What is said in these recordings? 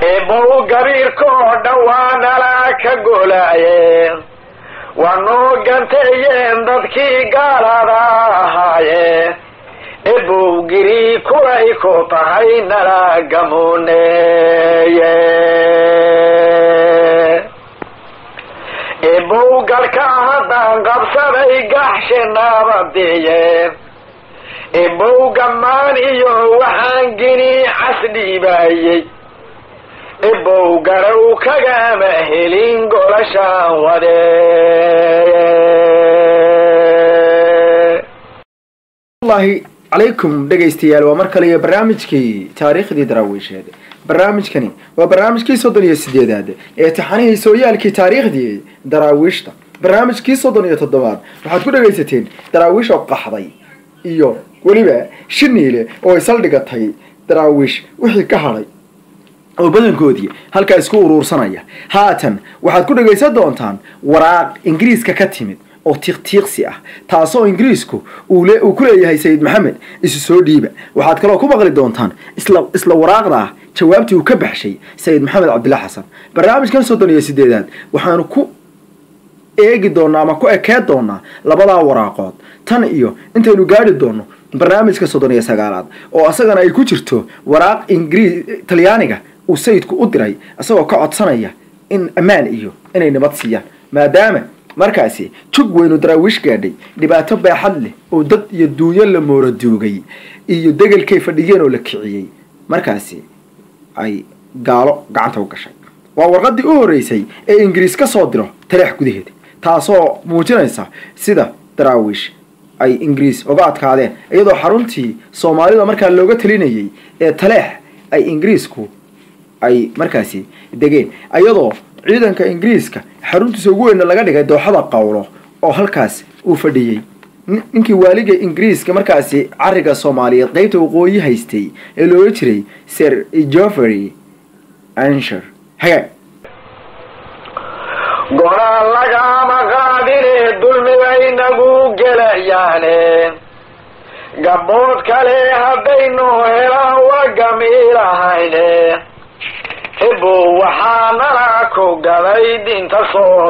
eebow gabiirkoo dhawaanala ka golaaye waa noo ganteeyeen dadkii gaalada ahaaye ebow giri kulay ku tahay nala gamuneeye ebow galka haddaan qabsaday gaxshe naabadiye ebow gammaan iyo waxaan gini casdhiibaayey ebow garow kagama helin golashaan wade allahi calaykum dhegaystayaal waa mar kale iyo barnaamijkii taariikhdii daraawiisheed barnaamijkani waa barnaamijkii soddon iyo sideedaad ee taxanihii sooyaalkii taariikhdii daraawiishta barnaamijkii soddon iyo toddobaad waxaad ku dhegaysateen daraawiish oo qaxday iyo weliba shiniile oo ay saldhigatay daraawiish wixii ka hadhay oo badankoodii halkaa isku uruursanaya haatan waxaad ku dhegaysan doontaan waraaq ingiriiska ka timid oo tiiqtiiqsi ah taasoo ingiriisku uu ku leeyahay sayid maxamed isu soo dhiiba waxaad kaloo ku maqli doontaan isla isla waraaqda ah jawaabtii uu ka baxshay sayid maxamed cabdilla xasan barnaamijkan soddon iyo sideedaad waxaanu ku eegi doonaa ama ku ekeed doonaa labadaa waraaqood tan iyo intaynu gaari doono barnaamijka soddon iyo sagaalaad oo asagana ay ku jirto waraaq ingiriis talyaaniga uu sayidku u diray isagoo ka codsanaya in ammaan iyo inay nabad siiyaan maadaama markaasi jug weynu daraawiish gaadhay dhibaato baaxad leh oo dad iyo duunyo la mooraduugay iyo degelkay fadhiyeen oo la kiciyey markaasi ay gaalo gacanta u gashay waa warqadii u horeysay ee ingiriis ka soo diro taleex gudaheeda taasoo muujinaysa sida daraawiish ay ingiriis uga adkaadeen iyadoo xaruntii soomaalida markaa looga talinayay ee taleex ay ingiriisku ay markaasi degeen iyadoo ciidanka ingiriiska xaruntiisa ugu weyna laga dhigay dooxada qawlo oo halkaas uu fadhiyey ninkii waaliga ingiriiska markaasi cariga soomaaliyeed qeybta waqooyi haystay ee loola jiray sir joffrey ansher hagaag golaan lagama qaadine dulmibay nagu gelayaane gabood kale haddaynu helaan wagamiilahayne ebow waxaa nala ku gaday dinta soo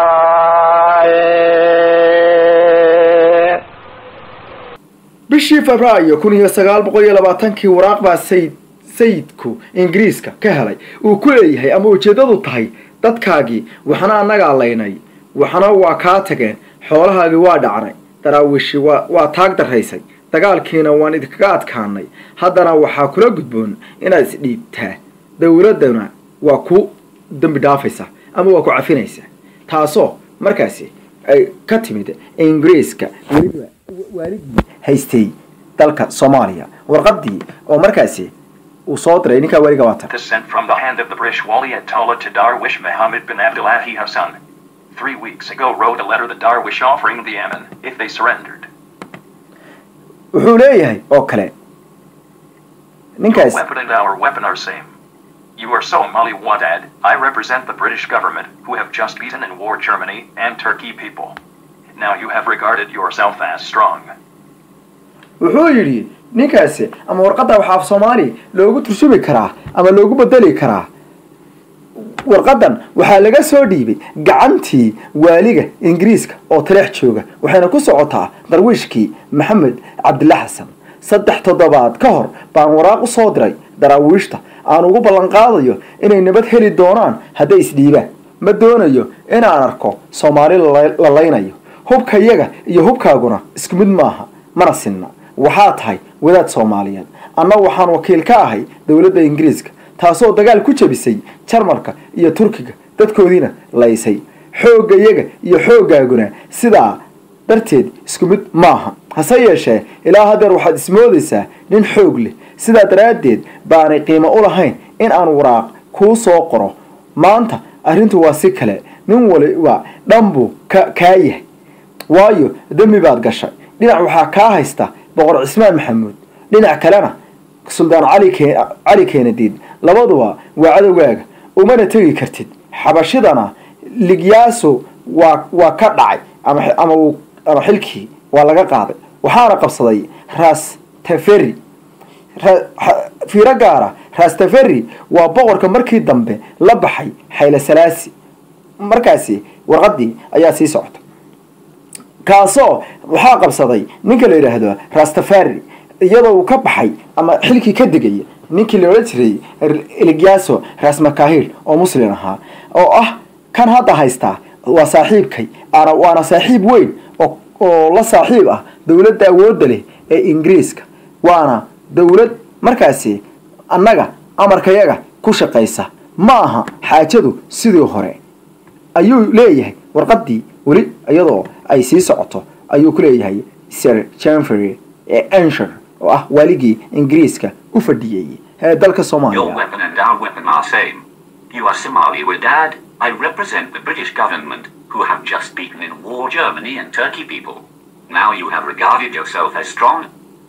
galaaye bishii febraayo kun iyo sagaal boqol iyo labaatankii waraaq baa sayid sayidku ingiriiska ka helay uu ku leeyahay ama ujeeddadu tahay dadkaagii waxna annagaa laynay waxna waa kaa tageen xoolahaagii waa dhacnay daraawiishi waa waa taag daraysay dagaalkiina waan idinkaga adkaanay haddana waxaa kula gudboon inaad isdhiibtaa dowladdana waa ku dembi dhaafaysa ama waa ku cafinaysa taasoo markaasi ay ka timid ingiriiska weliba waaligii haystay dalka soomaaliya warqadii oo markaasi uu soo diray ninkaa waaliga waatan This sent from the hand of the British Wali Ayatollah to Darwish Mohammed bin Abdullahi Hassan. Three weeks ago wrote a letter to Darwish offering the Yemen if they surrendered. wuxuu leeyahay oo kale Your ninkaas weapon and our weapon are same. You are Somali Wadad. I represent the British government, who have just beaten in war Germany and Turkey people. Now you have regarded yourself as strong. wuxuu yidhi ninkaasi ama warqadda waxaa af soomaali loogu turshumi karaa ama loogu bedeli karaa warqadan waxaa laga soo dhiibay gacantii waaliga ingiriiska oo taleex jooga waxayna ku socotaa darwiishkii maxamed cabdilla xasan saddex toddobaad ka hor baan waraaq u soo diray daraawiishta aan ugu ballanqaadayo inay nabad heli doonaan hadday isdhiibaan ma doonayo inaan arko soomaali la laynayo hubkayaga iyo hubkaaguna isku mid maaha mana sinna waxaa tahay wadaad soomaaliyeed anna waxaan wakiil ka ahay dowladda ingiriiska taasoo dagaal ku jebisay jarmalka iyo turkiga dadkoodiina laysay xooggayaga iyo xooggaaguna sidaa darteed isku mid maaha hase yeeshee ilaa haddeer waxaad ismoodaysaa nin xoog leh sidaa daraaddeed baanay qiimo u lahayn in aan waraaq kuu soo qoro maanta arrintu waa si kale nin waliba dhan buu ka kaa yahay waayo dembi baad gashay dhinac waxaa kaa haysta boqor cismaan maxamuud dhinac kalena suldaan cali ke cali keenadiid labaduba waa cadowgaaga umana tegi kartid xabashidana ligyaaso waa waa ka dhacay ama ama uu ama xilkii waa laga qaaday waxaana qabsaday ras teferi fiiro gaara rastaferi waa boqorka markii dambe la baxay xayle salaasi markaasi warqadii ayaa sii socota kaasoo waxaa qabsaday ninka la yidhaahdo rastafari iyadoo uu ka baxay ama xilkii ka degaya ninkii la odhan jiray eligyaso rasmakahil oo muslim ahaa oo ah kan hadda haystaa waa saaxiibkay ana waana saaxiib weyn oo la saaxiib ah dowladda awoodda leh ee ingiriiska waana dowlad markaasi annaga amarkayaga ku shaqaysa ma aha xaajadu sidii hore ayuu leeyahay warqadii weli iyadoo ay sii socoto ayuu ku leeyahay sir janfery ee ansher oo ah waaligii ingiriiska u fadhiyey ee dalka Your soomaaliya weapon and our weapon are same. You are Somali Wadad. I represent the British government, who have just beaten in war Germany and Turkey people. Now you have regarded yourself as strong.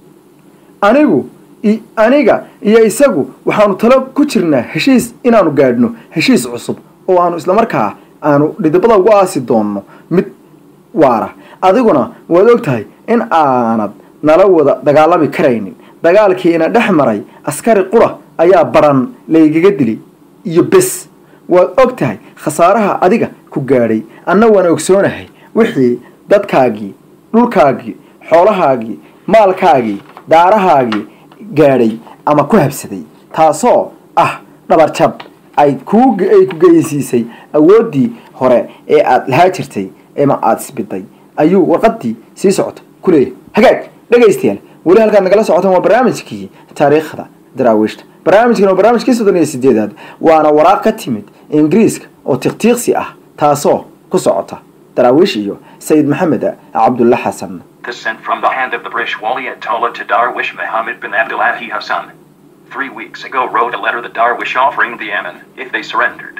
anigu i- aniga iyo isagu waxaanu talo ku jirnaa heshiis inaanu gaadhno heshiis cusub oo aanu islamarkaa aanu dhidibada ugu aasi doonno mid waara adiguna waad og tahay in aanad nala wada dagaalami karaynin dagaalkiina dhex maray askari qura ayaa baran laygaga dilay iyo bes waad og tahay khasaaraha adiga ku gaadhay anna waan ogsoonahay wixii dadkaagii dhulkaagii xoolahaagii maalkaagii daarahaagii gaadhay ama ku habsaday taasoo ah dhabarjab ay kuu ay ku geysiisay awooddii hore ee aada lahaa jirtay ama aada isbiday ayuu warqadii sii socota ku leeyahay hagaag dhegaystayaal weli halkaad nagala socotaan waa barnaamijkii taariikhda daraawiishta barnaamijkan waa barnaamijkii soddon iyo sideedaad waana waraaq ka timid ingiriiska oo tiqtiiqsi ah taasoo ku socota daraawiish iyo sayid maxamed cabdulla xasan This sent from the hand of the British Wali Ayatollah to Darwish Mohammed bin Abdullahi Hassan. Three weeks ago wrote a letter to Darwish offering the Yemen if they surrendered.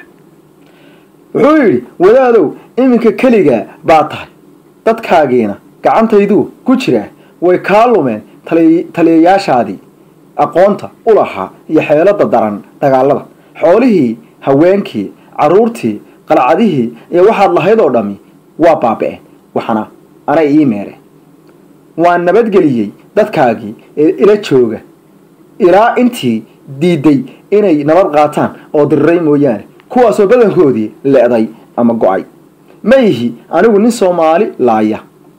wuxuu yidhi wadaadow iminka keligaa baa tahay dadkaagiina gacantayduu ku jiraa way kaa lumeen tali- taliyayaashaadii aqoonta u lahaa iyo xeelada daran dagaalada xoolihii haweenkii carruurtii qalcadihii iyo waxaad lahayd oo dhammi waa baaba'een waxana anay ii meereen waan nabadgeliyey dadkaagii ee ila jooga ilaa intii diiday inay nabad qaataan oo diriray mooyaane kuwaasoo badankoodii le'day ama go'ay ma ihi anigu nin soomaali laaya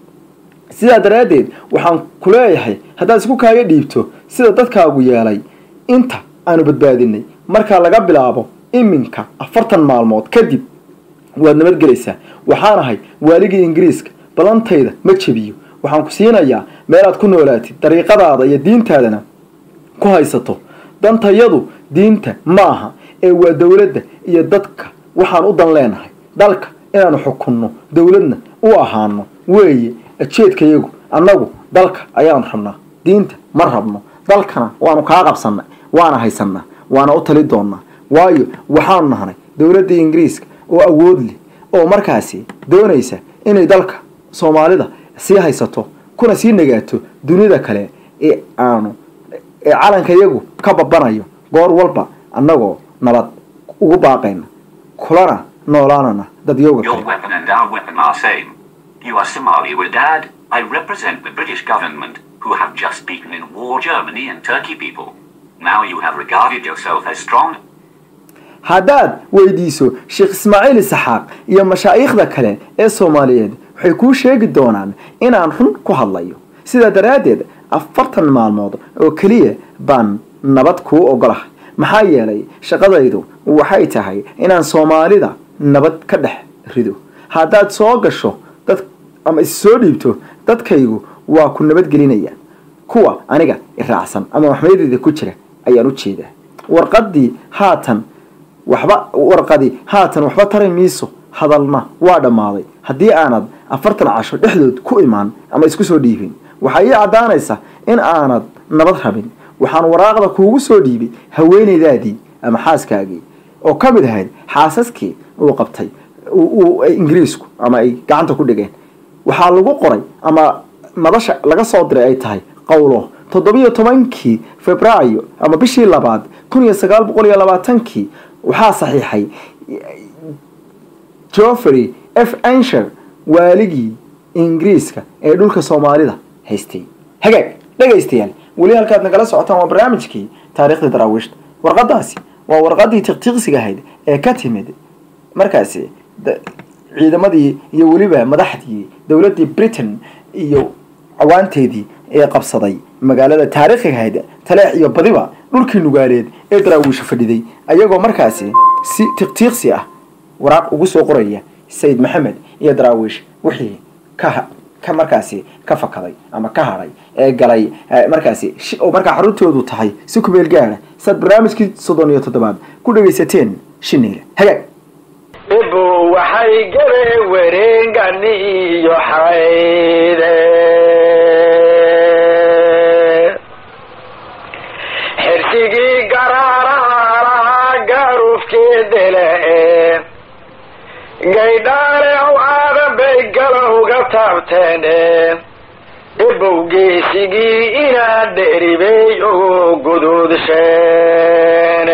sidaa daraaddeed waxaan ku leeyahay haddaad isku kaaga dhiibto sida dadkaagu yeelay inta aanu badbaadinay markaa laga bilaabo iminka afartan maalmood kadib waad nabadgelaysaa waxaan ahay waaligii ingiriiska ballantayda ma jebiyo waxaan ku siinayaa meelaad ku noolaatid dariiqadaada iyo diintaadana ku haysato dantayadu diinta maaha ee waa dowladda iyo dadka waxaan u dan leenahay dalka inaanu xukunno dowladna u ahaano weeye ajeedkayagu annagu dalka ayaanu rabnaa diinta ma rabno dalkana waanu kaa qabsannay waana haysannaa waana u tali doonnaa waayo waxaanu nahnay dowladda ingiriiska oo awood leh oo markaasi doonaysa inay dalka soomaalida sii haysato kuna sii nagaato dunida kale ee aanu ee calankayagu ka babanayo goor walba annagoo nabad ugu baaqayna kulana noolaanana dadyooga Your kale weapon and our weapon are same. You are Somali Wadad. I represent the British government, who have just beaten in war Germany and Turkey people. Now you have regarded yourself as strong. haddaad weydiiso sheekh ismaaciil isaxaaq iyo mashaa'iikhda kale ee soomaaliyeed waxay kuu sheegi doonaan inaan run ku hadlayo sidaa daraaddeed afartan maalmood oo keliya baan nabad kuu ogolahay maxaa yeelay shaqadaydu waxay tahay inaan soomaalida nabad ka dhex rido haddaad soo gasho dad ama is soo dhiibto dadkaygu waa ku nabadgelinayaan kuwa aniga iraacsan ama maxmeedeyda ku jira ayaan u jeedaa warqadii haatan waxba warqadi haatan waxba tari miiso hadalna waa dhammaaday haddii aanad afartan casho dhexdood ku imaan ama isku soo dhiibin waxaa ii caddaanaysa in aanad nabad rabin waxaan waraaqda kuugu soo dhiibay haweenaydaadii ama xaaskaagii oo ka mid ahayd xaasaskii uu qabtay uu- uu- ay ingiriisku ama ay gacanta ku dhigeen waxaa lagu qoray ama madasha laga soo diray ay tahay qowlo toddobiyo tobankii febraayo ama bishii labaad kun iyo sagaal boqol iyo labaatankii waxaa saxiixay joffrey f ansher waaligii ingiriiska ee dhulka soomaalida haystay hagaag dhegaystayaal weli halkaad nagala socotaan waa barnaamijkii taariikhdii daraawiishta warqadaasi waa warqadii tiqtiqsiga ahayd ee ka timid markaasi ciidamadii iyo weliba madaxdii dowladdii britain iyo cawaanteedii ee qabsaday magaalada taariikhiga ahayd taleex iyo badiba dhulkii nugaaleed ee daraawiisha fadhiday ayagoo markaasi si tiqtiiqsi ah waraaq ugu soo qoraya sayid maxamed iyo daraawiish wixii ka ka markaasi ka fakaday ama ka hadhay ee galay markaasi oo markaa xaruntoodu tahay si kumeel gaara saad barnaamijkii soddon iyo toddobaad ku dhagaysateen shineyle hagaag ibu waxay gabe wareegani iyo xayde xirsigii garaaraha gaarufkeedele gaydhaale ow aadan bay galowga taabteen ibowgeysigii inaad dheribey ugu guduudsheene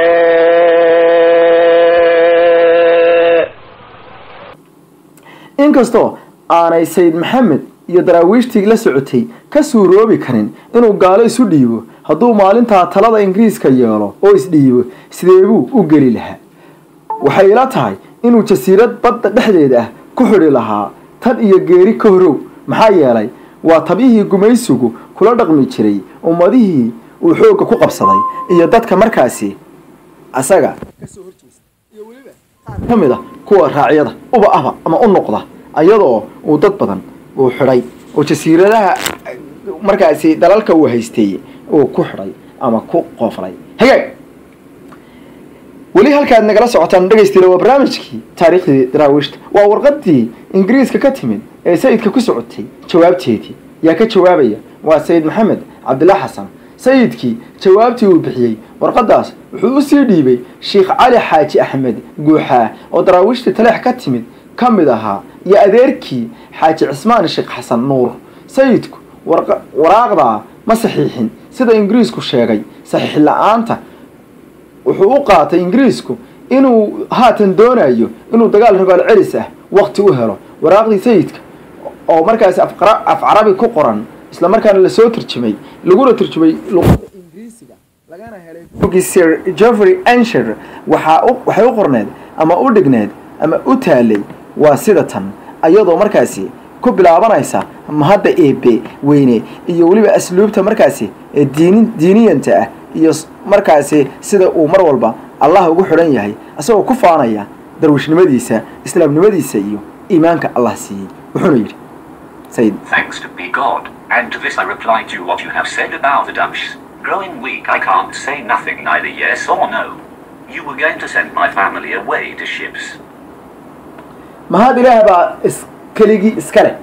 inkastoo aanay sayid maxamed iyo daraawiishtii la socotay ka suuroobi karin inuu gaalo isu dhiibo hadduu maalintaa talada ingiriiska yeelo oo isdhiibo sideebuu u geli lahaa waxay ila tahay inuu jasiirad badda dhexdeeda ah ku xidhi lahaa tan iyo geeri ka horow maxaa yeelay waa tabihii gumaysigu kula dhaqmi jiray ummadihii uu xoogga ku qabsaday iyo dadka markaasi asaga kasoo horjeesta iyo weliba qaar ka mid a kuwa raacyada uba ahba ama u noqda ayadoo uu dad badan uu xidhay oo jasiiradaha markaasi dalalka uu haystay uu ku xidhay ama ku qooflay hagaag weli halkaad nagala socotaan dhegaystiila waa barnaamijkii taariikhdii daraawiishta waa warqadii ingiriiska ka timid ee sayidka ku socotay jawaabteedii yaa ka jawaabaya waa sayid maxamed cabdillah xasan sayidkii jawaabtii uu bixiyey warqadaas wuxuu usii dhiibay sheikh cali xaaji axmed guuxaa oo daraawiishtii taleex ka timid ka mid ahaa iyo adeerkii xaaji cismaan sheekh xasan nuur sayidku waraaqdaa ma saxiixin sida ingiriisku sheegay saxiix la-aanta wuxuu u qaatay ingiriisku inuu haatan doonayo inuu dagaal rogaal celis ah wakti u helo waraaqdii sayidka oo markaasi af carabi ku qoran isla markaana lasoo turjumay laguna turjumay luqada ingiriisiga lagana helay sir geoffrey ansher waxaa waxay u qorneed ama u dhigneed ama u taalay waa sida tan ayadoo markaasi ku bilaabanaysa mahadda eebe weyne iyo weliba asluubta markaasi ee diini diiniyanta ah iyo markaasi sida uu mar walba allah ugu xidhan yahay isagoo ku faanaya darwishnimadiisa islaamnimadiisa iyo iimaanka allah siiyey wuxuuna yidhi sayid Thanks to be God, and to this I reply to what you have said about the Dutch. Growing weak, I can't say nothing, neither yes or no. You were going to send my family away to ships. mahad ilaah baa is keligii iska leh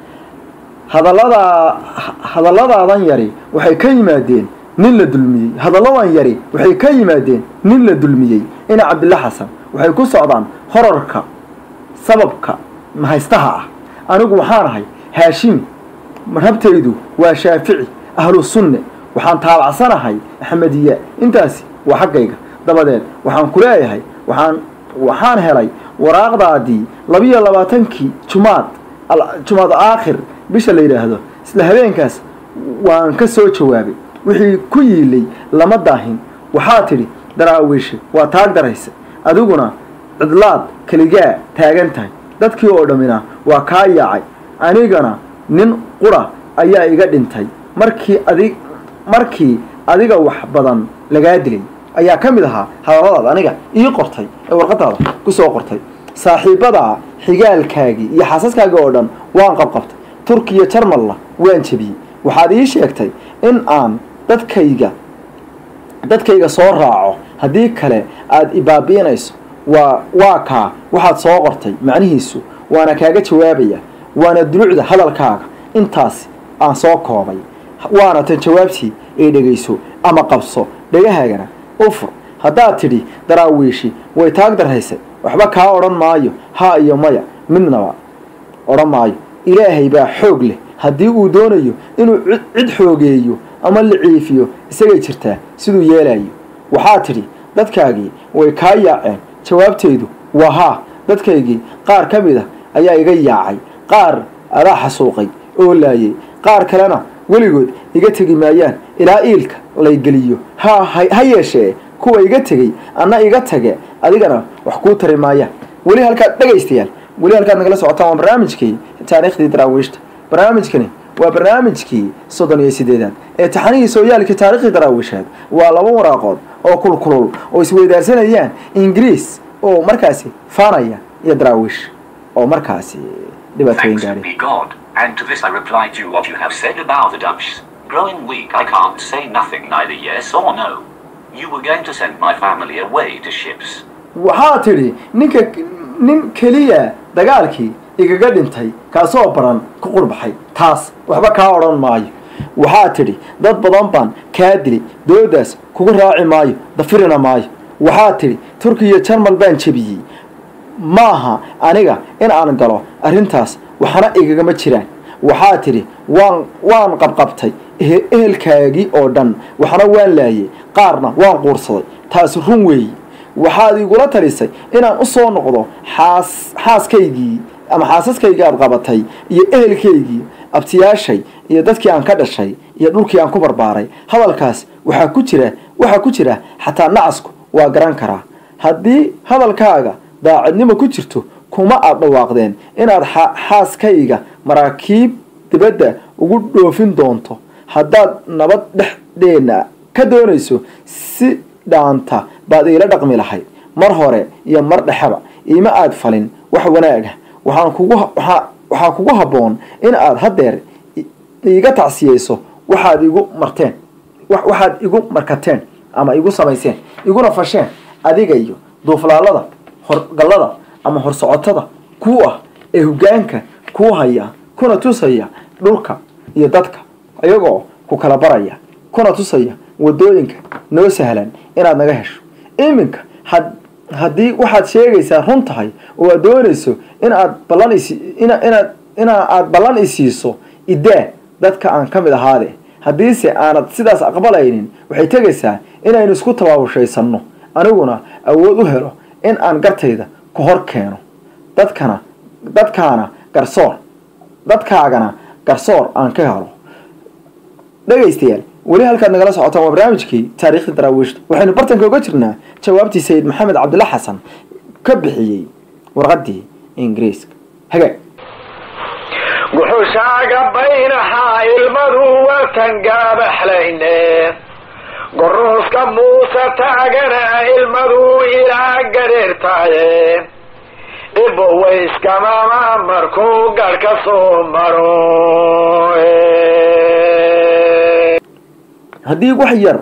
hadallada hadalladaadan yari waxay ka yimaadeen nin la dulmiyey hadalladan yari waxay ka yimaadeen nin la dulmiyey ina cabdilla xasan waxay ku socdaan horarka sababka mahaystaha ah anigu waxaan ahay haashimi madhabtaydu waa shaafici ahlu sunne waxaan taabacsanahay axmediya intaasi waa xaggayga dabadeed waxaan ku leeyahay waxaan waxaan helay waraaqdaadii labiyo labaatankii jumaad jumaad aakhir bisha la yidhaahdo isla habeenkaas waan ka soo jawaabay wixii ku yiilay lama daahin waxaa tidhi daraawiishe waa taag daraysa adiguna cidlaad keligaa taagan tahay dadkii oo dhammina waa kaa yaacay anigana nin qura ayaa iga dhintay markii adig markii adiga wax badan lagaa dilay ayaa ka mid ahaa hadalladaada aniga ii qortay ee warqadaada ku soo qortay saaxiibadaa xigaalkaagii iyo xaasaskaagii oo dhan waan qabqabtay turkiya jarmalla waan jebiyey waxaad ii sheegtay in aan dadkayga dadkayga soo raaco haddii kale aada ibaabi'inayso waa waa kaa waxaad soo qortay macnihiisu waana kaaga jawaabaya waana dulucda hadalkaaga intaas aan soo koobay waana tan jawaabtii ay dhegayso ama qabso dhagahaagana u fur haddaad tidhi daraawiishi way taag darraysay waxba kaa odhan maayo haa iyo maya midnaba odhan maayo ilaahay baa xoog leh haddii uu doonayo inuu cid xoogeeyo ama la ciifiyo isagay jirtaa siduu yeelayo waxaa tidhi dadkaagii way kaa yaaceen jawaabtaydu waa haa dadkaygii qaar ka mid a ayaa iga yaacay qaar adaa xasuuqay oo laayay qaar kalena weligood iga tegi maayaan ilaa iilka laygeliyo ha ha yeeshee kuwa iga tegey anna iga tage adigana wax kuu tari maayaan weli halkaad dhegaystayaal weli halkaad nagala socotaan waa barnaamijkii taariikhdii daraawiishta barnaamijkani waa barnaamijkii soddon iyo sideedaad ee taxanihii sooyaalkii taariikhdii daraawiisheed waa laba waraaqood oo kulkulul oo isweydaarsanayaan ingiriis oo markaasi faanaya iyo daraawiish oo markaasi dhibaatooyin Thanks gaadhay be God, and to this I reply to what you have said about the Dutch. Growing weak, I can't say nothing, neither yes or no. You were going to send my family away to ships. waxaa tidhi ninka nin keliya dagaalkii igaga dhintay kaasoo baran ku qurbaxay taas waxba kaa odhan maayo waxaa tidhi dad badan baan kaa dili doodaas kugu raaci maayo dafirina maayo waxaa tidhi turkiya jarmal baan jebiyey maaha aniga in aan galo arrintaas waxna igagama jiraan waxaa tidhi waan waan qabqabtay ehe- ehelkaagii oo dhan waxna waan laayay qaarna waan quursaday taasi run weeyi waxaad igula talisay inaan u soo noqdo xaas xaaskaygii ama xaasaskaygii aad qabatay iyo ehelkaygii abtiyaashay iyo dadkii aan ka dhashay iyo dhulkii aan ku barbaaray hadalkaas waxaa ku jira waxaa ku jira xataa nacasku waa garan karaa haddii hadalkaaga daacadnimo ku jirto kuma aad dhawaaqdeen inaad xa- xaaskayga maraakiib dibadda ugu dhoofin doonto haddaad nabad dhexdeenna ka doonayso si dhaanta baad iila dhaqmi lahayd mar hore iyo mar dhexeba iima aad falin wax wanaaga waxaan kugu waxaa waxaa kugu habboon in aad haddeer i- iiga tacsiyeyso waxaad igu marteen wa- waxaad igu markateen ama igu samayseen iguna fasheen adiga iyo duuflaalada horgallada ama horsocotada kuu ah ee hoggaanka kuu haya kuna tusaya dhulka iyo dadka iyagoo ku kala baraya kuna tusaya wadooyinka noo sahlan inaad naga hesho iminka had haddii waxaad sheegaysaa run tahay oo aad doonayso in aad ballan isi ina inaad ina aad ballan isiiso idaa dadka aan ka mid ahaade haddiise aanad sidaas aqbalaynin waxay tegaysaa inaynu isku tabaabushaysano aniguna awood u helo in aan gartayda ku hor keeno dadkana dadkaana garsoor dadkaagana garsoor aan ka helo dhegaystayaal weli halkaad nagala socotaan waa barnaamijkii taariikhda daraawiishta waxaynu bartanka uga jirnaa jawaabtii sayid maxamed cabdilla xasan ka bixiyey warqadii ingiriiska hagaag guxushaaga baynahaa ilmadu watan gaabaxlayne goruuska muuse taagana ilmadu ilaa gadheertaaye ibowayskamaama markuu gadh ka soo maro haddii wax yar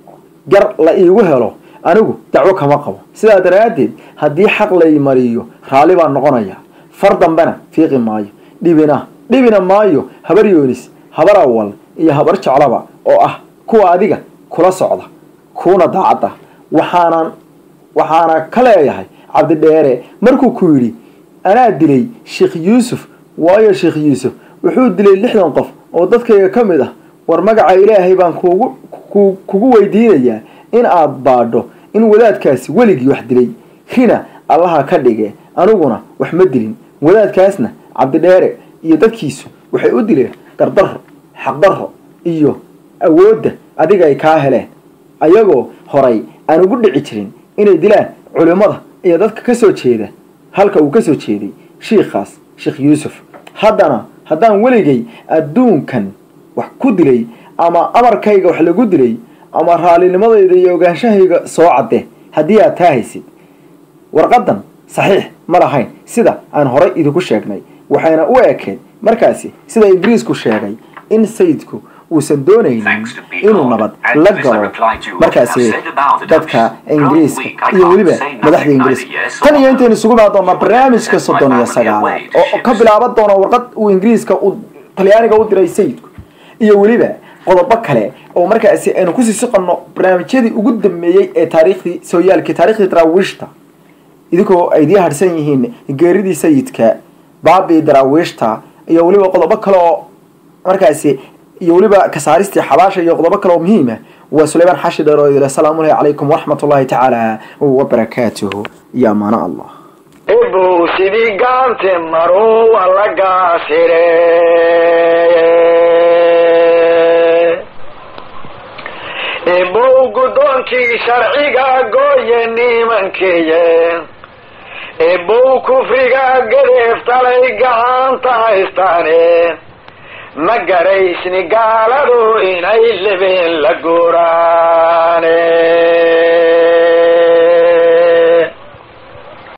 gar la iigu helo anigu dacwo kama qabo sidaa daraaddeed haddii xaq lay mariyo raalli baan noqonaya far dambena fiiqi maayo dhibina dhibina maayo habar yoonis habar awal iyo habar jeclaba oo ah kuwa adiga kula socda kuuna daacad ah waxaanan waxaana ka leeyahay cabdidheere markuu ku yidhi anaa dilay sheekh yuusuf waayo sheekh yuusuf wuxuu dilay lixdan qof oo dadkayga ka mid ah war magaca ilaahay baan kugu ku- kugu weydiinayaa in aad baadho in wadaadkaasi weligii wax dilay rina allaha ka dhige aniguna wax ma dilin wadaadkaasna cabdidheere iyo dadkiisu waxay u dileen gardarro xaqdarro iyo awoodda adiga ay kaa heleen ayagoo horay aan ugu dhici jirin inay dilaan culimmada iyo dadka ka soo jeeda halka uu ka soo jeeday shiikhaas sheekh yuusuf haddana haddaan weligay adduunkan wax ku dilay ama amarkayga wax lagu dilay ama raalinimadayda iyo ogaanshahayga soo cadde haddii aad taa haysid warqadan saxiix ma lahayn sida aan horay idinku sheegnay waxayna u ekeed markaasi sida ingiriisku sheegay in sayidku uusan doonaynin Thanks to be inuu God, nabad and la this I galo reply to what markaasi you have said about the dadka Dutch. ingiriiska Growing weak, I iyo can't weliba say nothing, madaxda neither ingiriiska yes tan or iyo no. intaynu isugu imaan doonaa You will barnaamijka send soddon my iyo family sagaalaad away to oo ka ships. bilaaban doona warqad uu ingiriiska uu talyaaniga u diray sayidku iyo weliba qodobo kale oo markaasi aynu kusii soqonno barnaamijyadii ugu dambeeyey ee taariikhdii sooyaalkii taariikhdii daraawiishta idinkoo ay idii harsan yihiin geeridii sayidka baabii daraawiishta iyo weliba qodobo kale oo markaasi iyo weliba kasaaristii xabaasha iyo qodobo kale oo muhiim ah waa sulaymaan xashi dheer oo idil asalaamu lahi calaykum waraxmat ullahi tacaala wabarakaatuhu iyo amaano allah ibow sidii gaante maruu waa la gaasire eebow guddoonkii sharciga gooye nimankeeye eebow kufriga gadeef talay gacanta haystaane ma garaysni gaaladu inay lebeen la guuraane